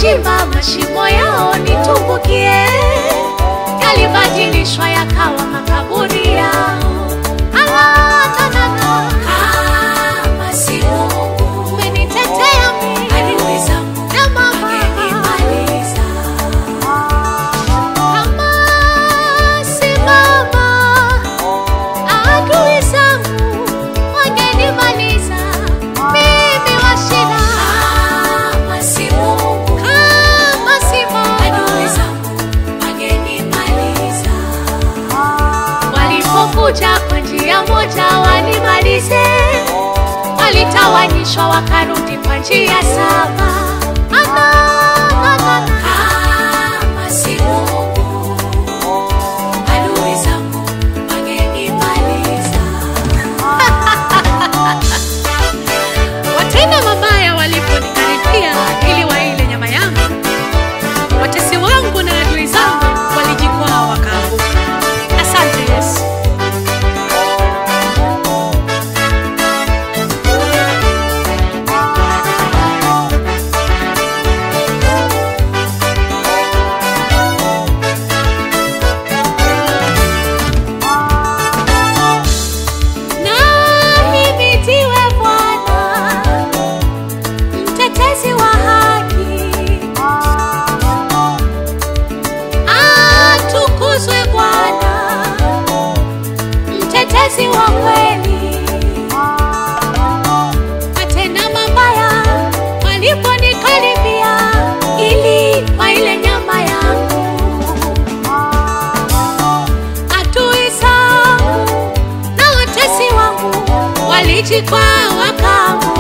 walichimba mashimo yao nitumbukie, yalibadilishwa yakawa makaburi yao. Ah, na, na, na. Kama si Mungu, Umenitetea mimi adui zangu na mama wangenimaliza. kama si mama, adui zangu wangenimaliza mimi wa shida. Kama si Mungu, Kama si adui mama, zangu wangenimaliza. walipokuja kwa njia moja wanimalize, walitawanyishwa wakarudi kwa njia saba. Ana, na, na, na. Kama si Mungu, adui zangu wangenimaliza. Watenda mabaya waliponikaribia ili waile nyama yangu, watesi wangu na adui zangu walijikwaa wakaanguka. Asante Yesu. Nahimidiwe Bwana, mtetezi wa haki. Atukuzwe Bwana, mtetezi wa kweli. Watenda mabaya waliponikaribia ili waile nyama yangu, adui zangu na watesi wangu walijikwaa wakaanguka.